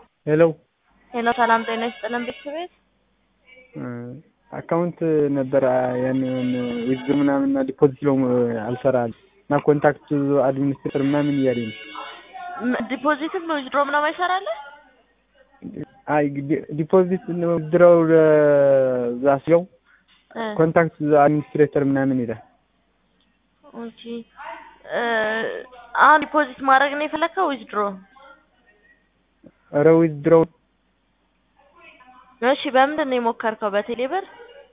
ሄሎ ሄሎ ሰላም ጤና ይስጥልን ቤተሰቤት አካውንት ነበር ያንን ዊዝድሮ ምናምን እና ዲፖዚት ለው አልሰራል እና ኮንታክት አድሚኒስትሬተር ምናምን እያለኝ ነው። ዲፖዚትም ዊዝድሮ ምናምን አይሰራልህ? አይ ዲፖዚት ዊዝድሮው ዛስለው ኮንታክት አድሚኒስትሬተር ምናምን ይላል። ኦኬ አሁን ዲፖዚት ማድረግ ነው የፈለከው ዊዝድሮ? ኧረ ዊዝድሮው እሺ በምንድን ነው የሞከርከው? በቴሌ ብር?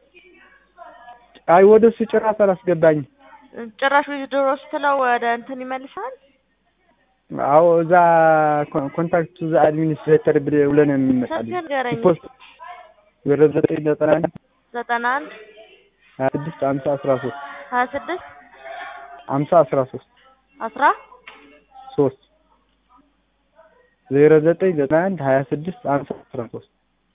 አይ ወደ እሱ ጭራሽ አላስገባኝም። ጭራሽ ዊዝድሮ ስትለው ወደ እንትን ይመልሳል? አዎ እዛ ኮንታክት ዛ አድሚኒስትሬተር ብለን የሚመጣልኝ ስልክህን ንገረኝ። ፖስት ወደ ዘጠኝ ዘጠና አንድ ዘጠና አንድ ሀያ ስድስት ሀምሳ አስራ ሶስት ሀያ ስድስት ሀምሳ አስራ ሶስት አስራ ሶስት ዜሮ ዘጠኝ ዘጠና አንድ ሀያ ስድስት ሀምሳ አስራ ሶስት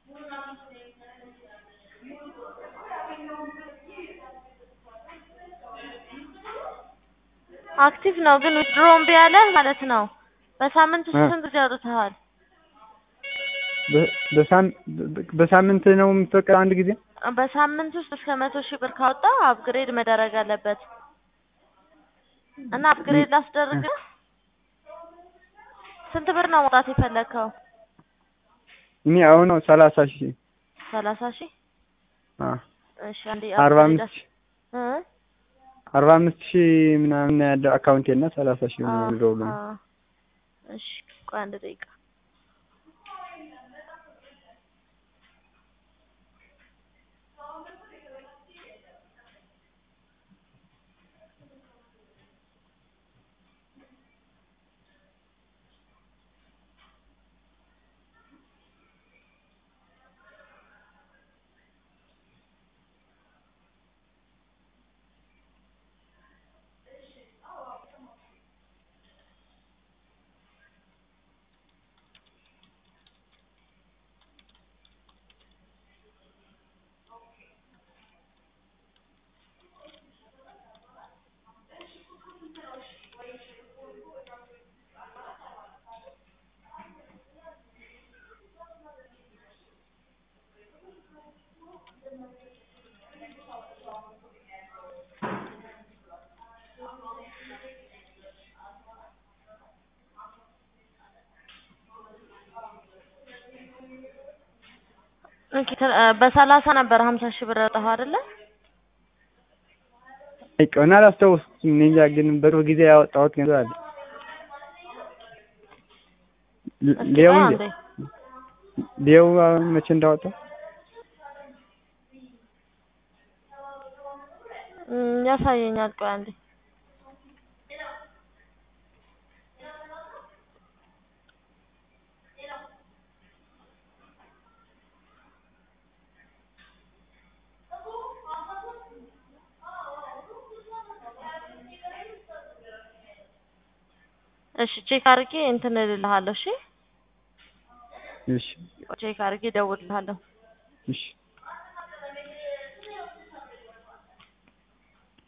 አክቲቭ ነው ግን ዊዝድሮ እምቢ ያለህ ማለት ነው። በሳምንት ውስጥ ስንት ጊዜ አውጥተሃል? በሳምንት ነው የምትፈቀደው አንድ ጊዜ? በሳምንት ውስጥ እስከ መቶ ሺህ ብር ካወጣ አፕግሬድ መደረግ አለበት እና አፕግሬድ ላስደርግ ስንት ብር ነው መውጣት የፈለግከው? እኔ አሁን ሰላሳ ሺህ ሰላሳ ሺህ አ እሺ አንዴ አርባ upgrade አምስት ሺህ እ አርባ አምስት ሺህ ምናምን ነው ያለው አካውንቴ እና ሰላሳ ሺህ ነው አ- የሚለው ነው። አ- እሺ ቆይ አንድ ደቂቃ ኦኬ ተ- በሰላሳ ነበር ሀምሳ ሺህ ብር ያወጣኸው አይደለ? አይ ቀን አላስታውስም። እኔ እንጃ ግን በቅርብ ጊዜ ያወጣሁት ገንዘብ አለ። ል- እስኪ ሊያው ቆይ እንጂ አንዴ ሊያው መቼ እንዳወጣው እም፣ ያሳየኛል። ቆይ አንዴ እሺ ቼክ አድርጌ እንትን እልልሃለሁ። እሺ እሺ ቼክ አድርጌ እደውልልሃለሁ። እሺ